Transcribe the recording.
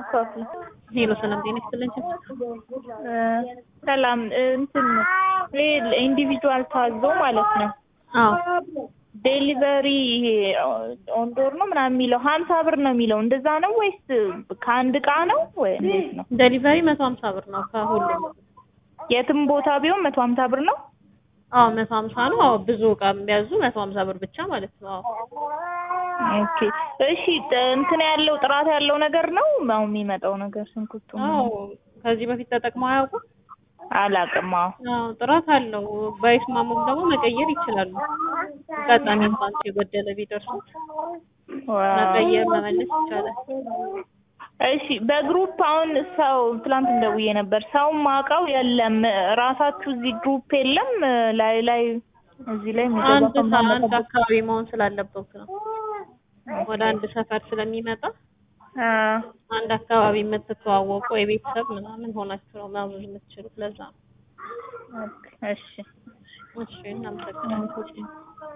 አስተካክሉ። ሄሎ ሰላም ጤና ይስጥልኝ። ሰላም እንትን ይሄ ኢንዲቪጁዋል ታዞ ማለት ነው አዎ ዴሊቨሪ ይሄ ኦንዶር ነው ምናምን የሚለው ሀምሳ ብር ነው የሚለው እንደዛ ነው ወይስ ከአንድ እቃ ነው ወይ እንዴት ነው? ዴሊቨሪ መቶ ሀምሳ ብር ነው ከሁሉም። የትም ቦታ ቢሆን መቶ ሀምሳ ብር ነው። አዎ መቶ ሀምሳ ነው። አዎ ብዙ እቃ ቢያዙ መቶ ሀምሳ ብር ብቻ ማለት ነው። አዎ ኦኬ እሺ እንትን ያለው ጥራት ያለው ነገር ነው አሁን የሚመጣው ነገር ሽንኩርቱ አዎ ከዚህ በፊት ተጠቅመው አያውቁም? አላውቅም። አዎ አዎ ጥራት አለው። ባይስማሙም ደግሞ መቀየር ይችላሉ። አጋጣሚ እንኳን የጎደለ ቢደርሱት መቀየር መመለስ ይቻላል። እሺ በግሩፕ አሁን ሰው ትላንት እንደውዬ ነበር። ሰው ማውቀው የለም። ራሳችሁ እዚህ ግሩፕ የለም ላይ ላይ እዚህ ላይ የሚገባ አንድ ሰው ሰ- ምናምን አንድ ነበር። አካባቢ መሆን ስላለበት ነው። ወደ አንድ ሰፈር ስለሚመጣ አ አንድ አካባቢ የምትተዋወቁ የቤተሰብ ምናምን ሆናችሁ ነው ማዘዝ የምትችሉት። ለዛ ነው። ኦኬ፣ እሺ እሺ እናመሰግናለን።